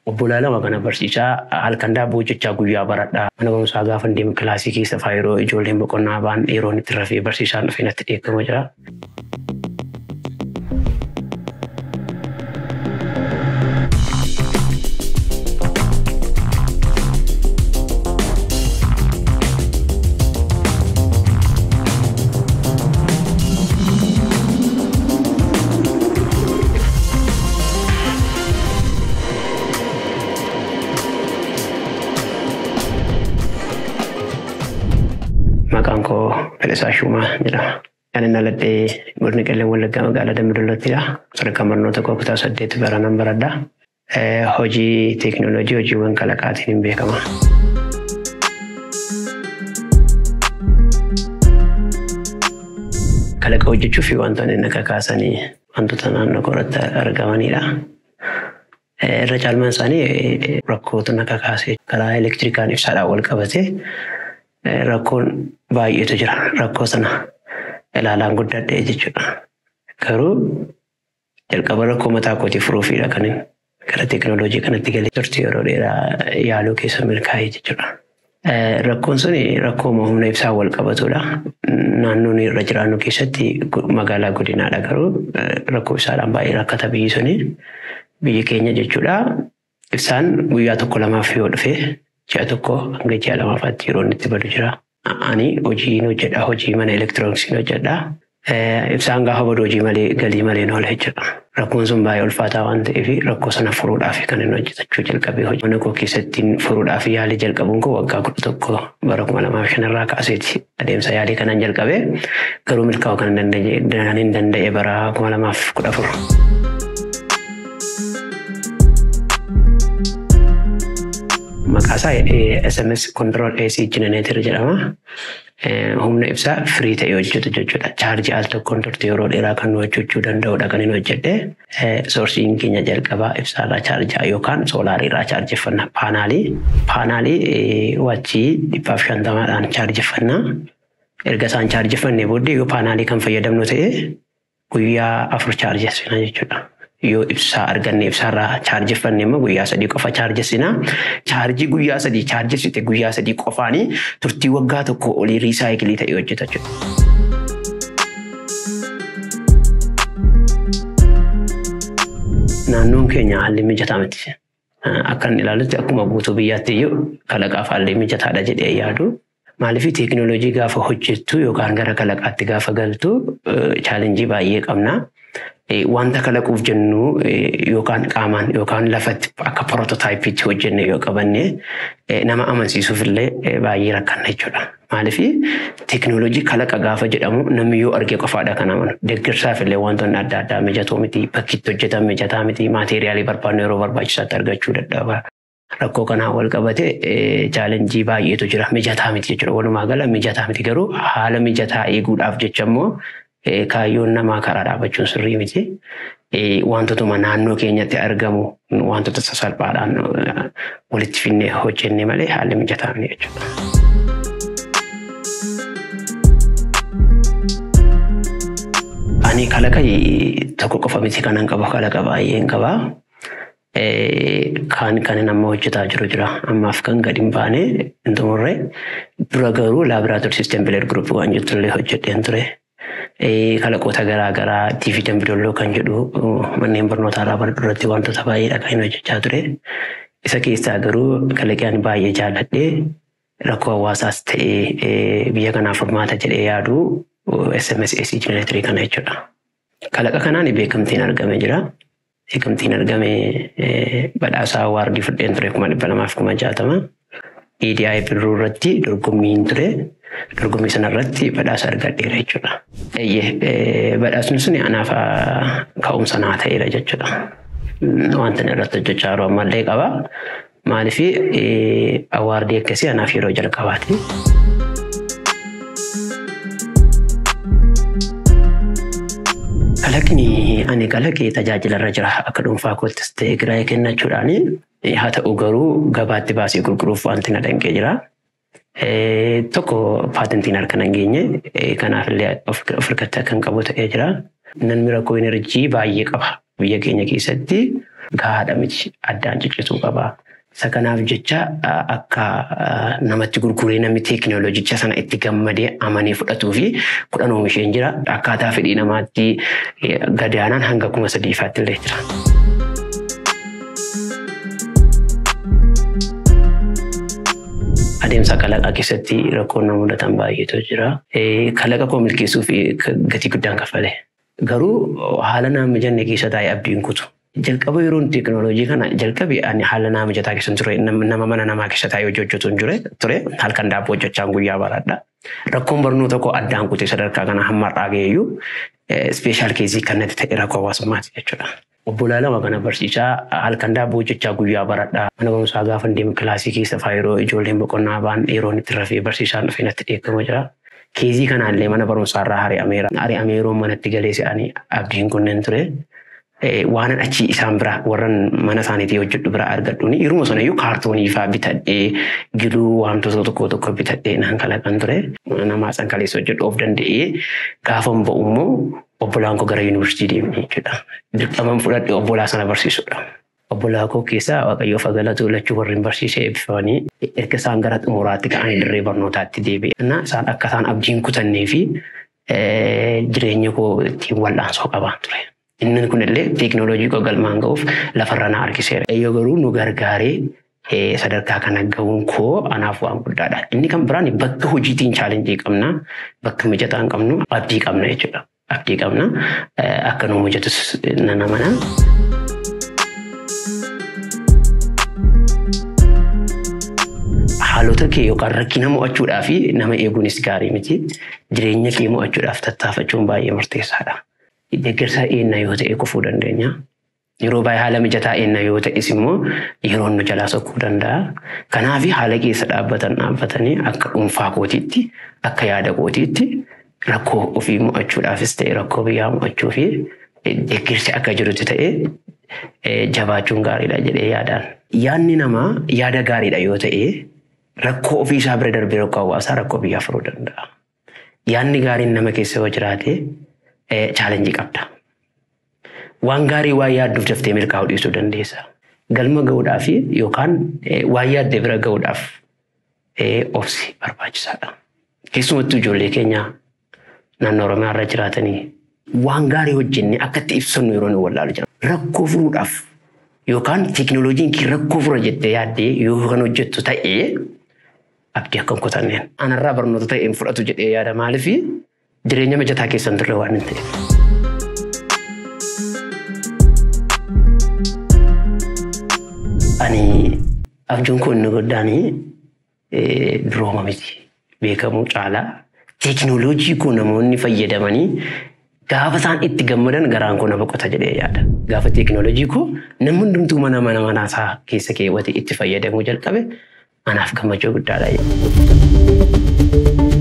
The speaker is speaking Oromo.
Obbolaa lama kana barsiisaa halkan daabboo hojjechaa guyyaa baradhaa. Mana barumsaa gaafa deemu kilaasii keessa fa'aa yeroo ijoolleen boqonnaa ba'an yeroon itti rafee barsiisaan dhufee natti dheekkamu jira. Maqaan koo Fedhisaa Shumaa jedhama. Kan inni aladhee godina Qellem Wallaggaa magaalaa Dambidolloottidha. Sadarkaa barnoota koo kutaa saddeetti baranan baradha. Hojii teekinooloojii hojiiwwan kalaqaatiin hin beekama. Kalaqa hojjechuu fi wantoonni inni kakaasanii wantoota naannoo koratti argamanidha. Irra caalmaan isaanii rakkoota akka kaasee karaa elektirikaan ibsaadhaan wal qabatee rakkoon baay'eetu jira. Rakkoo sana ilaalaan guddadhee jechuudha. Garuu jalqaba rakkoo mataa kootii furuufidha kan gara teekinooloojii kanatti galee turte yeroo dheeraa yaaluu keessa milkaa'ee jechuudha. Rakkoon sun rakkoo humna ibsaa wal qabatudha. Naannoon irra jiraannu keessatti magaalaa godinaadha garuu rakkoo ibsaadhaan baay'ee rakkata biyyi suni biyyi keenya jechuudha. Ibsaan guyyaa tokko lamaaf yoo dhufe ji'a tokko hanga ji'a lamaafaatti yeroo inni itti badu jira. Ani hojiin hojjedha hojii mana elektirooniksiin hojjedha. Ibsaan gaafa badu hojii malee galii malee oola jechuudha. Rakkoon sun baay'ee ulfaataa waan ta'eef rakkoo sana furuudhaaf kan inni hojjetachuu jalqabee hojii mana koo keessatti furuudhaaf yaalii jalqabuun koo waggaa kudha tokko bara kuma lamaaf shanarraa kaaseeti adeemsa yaalii kanaan jalqabee garuu milkaa'uu kan hin danda'e bara kuma lamaaf kudha afur. Maqaa isaa SMS Control AC Generator jedhama. Humna ibsaa firii ta'e hojjetu jechuudha. Chaarjii al tokkoon turte yeroo dheeraa kan nu hojjechuu danda'udha kan inni hojjedhe. Soorsiin keenya jalqabaa ibsaarraa chaarjaa yookaan soolaariirraa chaarjeffanna. Paanaalii. Paanaalii wachii dhibbaaf shantamaadhaan chaarjeffanna. Erga isaan chaarjeffannee booddee yoo paanaalii kan fayyadamnu ta'e guyyaa afur chaarjessina jechuudha. yoo ibsaa arganne ibsaarraa chaarjeffanne immoo guyyaa sadii qofa chaarjessina. Chaarjii guyyaa sadii chaarjessite guyyaa sadii qofaanii turtii waggaa tokko olii riisaayikilii ta'e hojjeta jechuudha. Naannoon keenya haalli mijataa miti. Akka inni ilaalutti akkuma guutuu biyyaatti iyyuu kalaqaaf haalli mijataadha jedhee yaadu. Maaliif teekinooloojii gaafa hojjettu yookaan gara kalaqaatti gaafa galtu chaalenjii baay'ee qabna. wanta kalaquuf jennu yookaan qaamaan yookaan lafatti akka proototaayipiitti hojjenne yoo qabanne nama amansiisuuf illee baay'ee rakkanna jechuudha. Maaliif teekinooloojii kalaqa gaafa jedhamu namni yoo arge qofaadha kan amanu. Deeggarsaaf illee wantoonni adda addaa mijatoo miti bakki itti hojjetan mijataa miti maateeriyaalii barbaannu yeroo barbaachisaatti argachuu dadhaba. Rakkoo kanaan wal qabate chaalenjii baay'eetu jira mijataa miti jechuudha. Walumaa gala mijataa miti garuu haala mijataa eeguudhaaf jecha immoo kaayyoon namaa karaa dhaabachuun sirrii miti. Wantootuma naannoo keenyatti argamu wantoota sasalphaadhaan walitti finnee hojjenne malee haalli mijataa miti jechuudha. Ani kalaqa tokko qofa miti kanan qabu kalaqa baay'een qaba. Kan kanin amma hojjetaa jiru jira. Ammaaf kan gadi hin baane hin xumurre. Dura garuu laaboraatoorii siistem bileed guruupii waan jettu illee hojjedheen ture. kalaqoota garaa garaa TV Dambidolloo kan jedhu manneen barnootaa irraa bara duratti wantoota baay'eedha kan inni hojjechaa ture. Isa keessaa garuu kalaqaan baay'ee jaalladhee rakkoo hawaasaas ta'ee biyya kanaaf furmaata jedhee yaadu SMS AC Generaatorii kana jechuudha. Kalaqa kanaan beekamtiin argame jira. Beekamtiin argame badhaasaa waardii fudheen ture kuma dhibba lamaaf kuma jaatama. EDI birruu irratti dorgommiin ture. dorgommii sanarratti badhaasa argadheera jechuudha. Badhaasni sun anaaf ka'umsa naa ta'eera jechuudha. Wanta irratti hojjechaa jiru ammallee qaba. Maaliif awaardii akkasii anaaf yeroo jalqabaati. Kalaqni ani kalaqee tajaajilarra jira akka dhuunfaa koottis ta'e giraayee kennachuudhaan haa ta'u garuu gabaatti baasee gurguruuf wanti na danqee jira. tokko paatentiin harka nan geenye kanaaf illee of harkatti kan qabu ta'ee jira. Namni rakkoo enerjii baay'ee qaba biyya keenya keessatti gahaadha miti addaan ciccituu qaba. Isa kanaaf jecha akka namatti gurguree namni teekinooloojicha sana itti gammadee amanee fudhatuu fi kudhan oomisheen jira. Akkaataa fedhii namaatti gadaanaan hanga kuma sadiifaatti illee jira. Adeemsa kalaqaa keessatti rakkoon nama mudatan baay'eetu jira. Kalaqa koo milkeessuu fi gatii guddaan kaffale. Garuu haala nama mijanne keessa taa'ee abdiin kutu. Jalqaba yeroo teekinooloojii kana jalqabe ani haala nama mijataa keessa ture nama mana namaa keessa taa'ee hojii hojjetu hin ture halkan daabboo hojjechaan guyyaa baradha. Rakkoon barnoota koo addaan kutee sadarkaa kana hamma har'aa ga'eeyyuu ispeeshaal keezii kan natti ta'e rakkoo hawaasummaati jechuudha. Obbolaa lama kana barsiisaa halkan daabboo hojjechaa guyyaa baradha. Mana barumsaa gaafa deemu kilaasii keessa fa'aa yeroo ijoolleen boqonnaa ba'an yeroo itti rafee barsiisaan dhufee natti dheekkama jira. Keezii kanaallee mana barumsaa irraa ari'ameera. Ari'amee yeroo manatti galee se'anii abdiin kunneen ture. Waanan achi isaan bira warran mana isaaniitii hojjedhu bira argadhuuni yeruma sana iyyuu kaartoonii fa'aa bitadhee giluu wantoota tokko tokko bitadhee nan kalaqan ture. Namaa san kaleessa hojjedhu of danda'ee gaafa ba'u immoo obbolaan koo gara yuunivarsiitii deemee jechuudha. Dirqaman fudhadhee obbolaa sana barsiisudha. Obbolaa koo keessaa Waaqayyoo fagalatu lachuu warreen barsiisee eebbifamanii erga isaan gara xumuraatti ka'anii dirree barnootaatti deebi'e. Isaan akka isaan abdiin kutannee fi jireenya koo ittiin wal'aansoo qabaa ture. Inni kunillee teekinooloojii koo galmaan ga'uuf lafarra na harkiseera. Eeyyoo garuu nu gargaaree sadarkaa kana ga'uun koo anaaf waan guddaadha. Inni kan biraan bakka hojiitiin chaalenjii qabna, bakka mijataa hin qabnu abdii qabna jechuudha. Abdii qabna akka nu mijatus nan amana. Haalota kee yookaan rakkina mo'achuudhaa fi nama eeguunis gaarii miti. Jireenya kee mo'achuudhaaf tattaafachuun baay'ee murteessaadha. Deeggarsa eenna yoo ta'e kufuu dandeenya. Yeroo baay'ee haala mijataa eenna yoo ta'es immoo yeroon nu jalaa sokkuu danda'a. Kanaaf haala keessa dhaabbatan dhaabbatanii akka dhuunfaa kootiitti akka yaada kootiitti rakkoo ofii mo'achuudhaafis ta'e rakkoo biyyaa mo'achuu fi deeggarsi akka jirutti ta'e jabaachuun gaariidha jedhee yaadaan. Yaadni namaa yaada gaariidha yoo ta'e rakkoo ofii isaa bira darbee rakkoo hawaasaa rakkoo biyyaa furuu danda'a. Yaadni gaariin nama keessa yoo jiraate chaalenjii qabda. Waan gaarii waan yaadduuf daftee milkaa'uu dhiisuu dandeessa. Galma ga'uudhaaf yookaan waan yaadde bira ga'uudhaaf obsi barbaachisaadha. Keessumattuu ijoollee keenya naannoo Oromiyaa irra jiraatanii waan gaarii hojjennee akka itti ibsannu yeroo nu wallaalu jira. Rakkoo furuudhaaf yookaan teekinooloojiin kee rakkoo fura jettee yaaddee yoo kan hojjettu ta'ee abdii akka hin kutanneen. Anarraa barnoota ta'een fudhatu jedhee yaada maaliif jireenya mijataa keessan turre waan hin ta'eef. Ani abjuun kun inni guddaan durooma miti beekamuu caalaa teekinooloojii kun namoonni fayyadamanii gaafa isaan itti gammadan garaan koo na boqota jedhee yaada. Gaafa teekinooloojii koo namni hundumtuu mana mana manaasaa keessa keewwate itti fayyadamuu jalqabe anaaf gammachuu guddaadha.